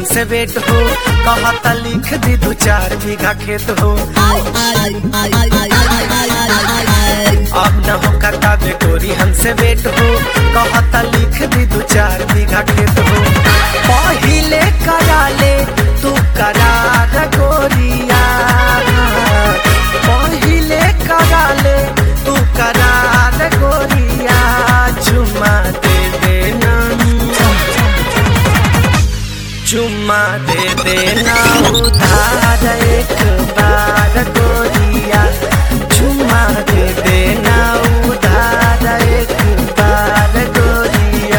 हमसे वेट हो कहता लिख दी दू चार बीघा खेत हो अब न हो कताबे गोरी हमसे वेट हो कहता लिख दी दू चार बीघा खेत हो पहिले करा ले तू करार गोरिया पहिले करा ले तू करार गोरिया चुमा दे देना चुम्मा दे देना उधार एक बार गोरिया चुम्मा दे देना उधार एक बार गोरिया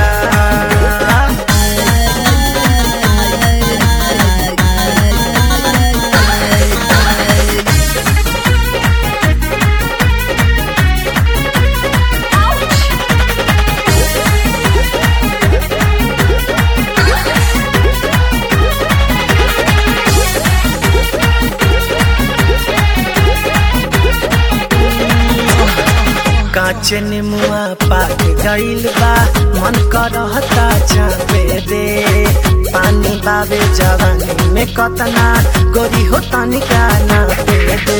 कांच निमुआ पाक गइल बा मन करहता चापे दे पानी बाबे जवानी में कतना गोरी हो तनिका ना पे दे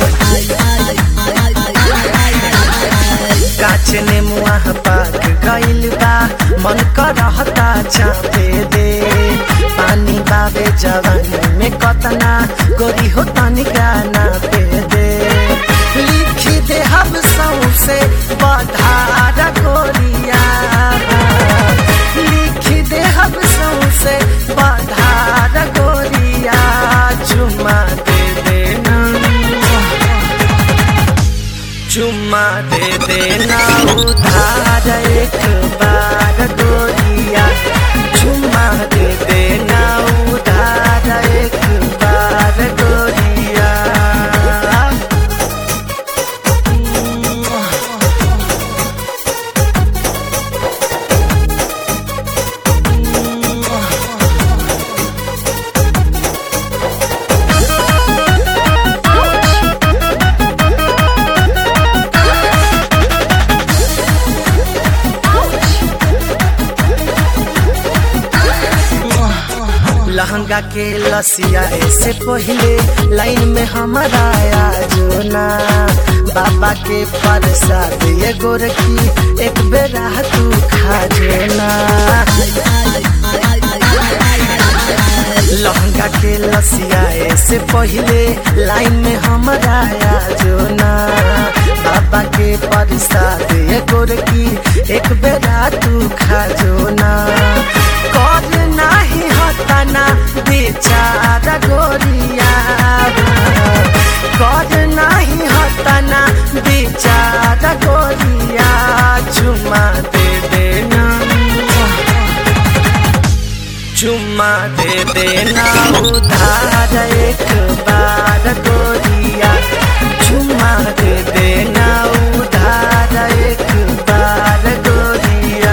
कांच निमुआ पाक गइल बा मन करहता चापे दे पानी बाबे जवानी में कतना गोरी हो तनिका ना पे दे लिखी दे हम सौसे बधार गोरिया लिखी दे हम सौसे बधार गोरिया चुमा दे देना चुम्मा दे देना उधार एक बार गोरिया चुम्मा दे देना उधार एक बार गोरिया लहंगा के लसिया से पहले लाइन में हमारा जो ना बाबा के प्रसाद ये गोरखी एक बेरा तू खा ना लहंगा के लसिया से पहले लाइन में हमारा जो ना बाबा के प्रसाद ये गोरखी एक बेरा तू खा ना कर नाही हताना बेचारा गोरिया कर नाही हताना बेचारा गोरिया चुमा दे देना चुम्मा दे देना उधार एक बार गोरिया चुम्मा दे देना उधार एक बार गोरिया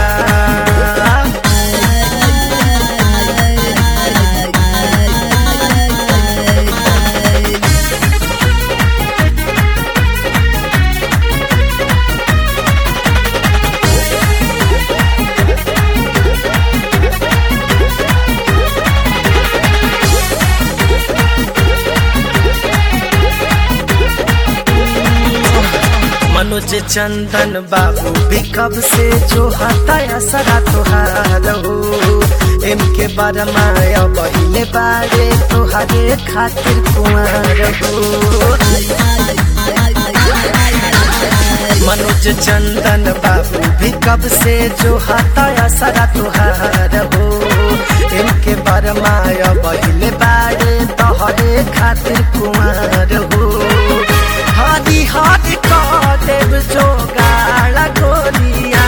मनोज चंदन बाबू भी कब से जो हताया सरा तुहार हो एम के बरमाया पहले बारे तुहारे खातिर कुमार हो मनोज चंदन बाबू भी कब से जो हताया सरा तुहार हो इनके बरमाया पहले बारे तोहरे खातिर कुमार हो हादी हाथ देव जो गाला गोरिया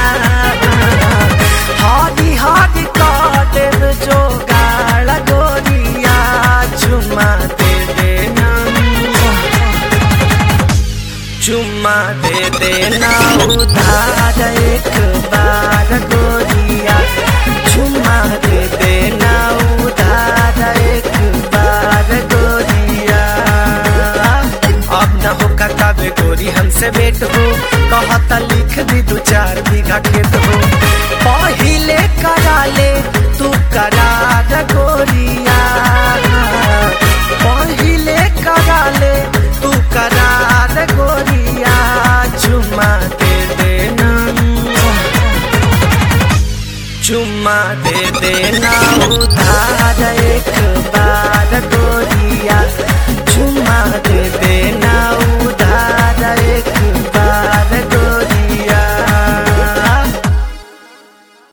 हादी हाथ देव जो गाला गोरिया चुमा दे देना चुम्मा दे देना उधार एक बार गोरिया चुम्मा दे देना उधार एक बार गोरिया अब न हो कताबे गोरी हमसे वेट हो कहता लिख दी दू चार बीघा खेत हो पहिले करा ले तू करार गोरिया दे देना उधार एक बार गोरिया चुमा दे देना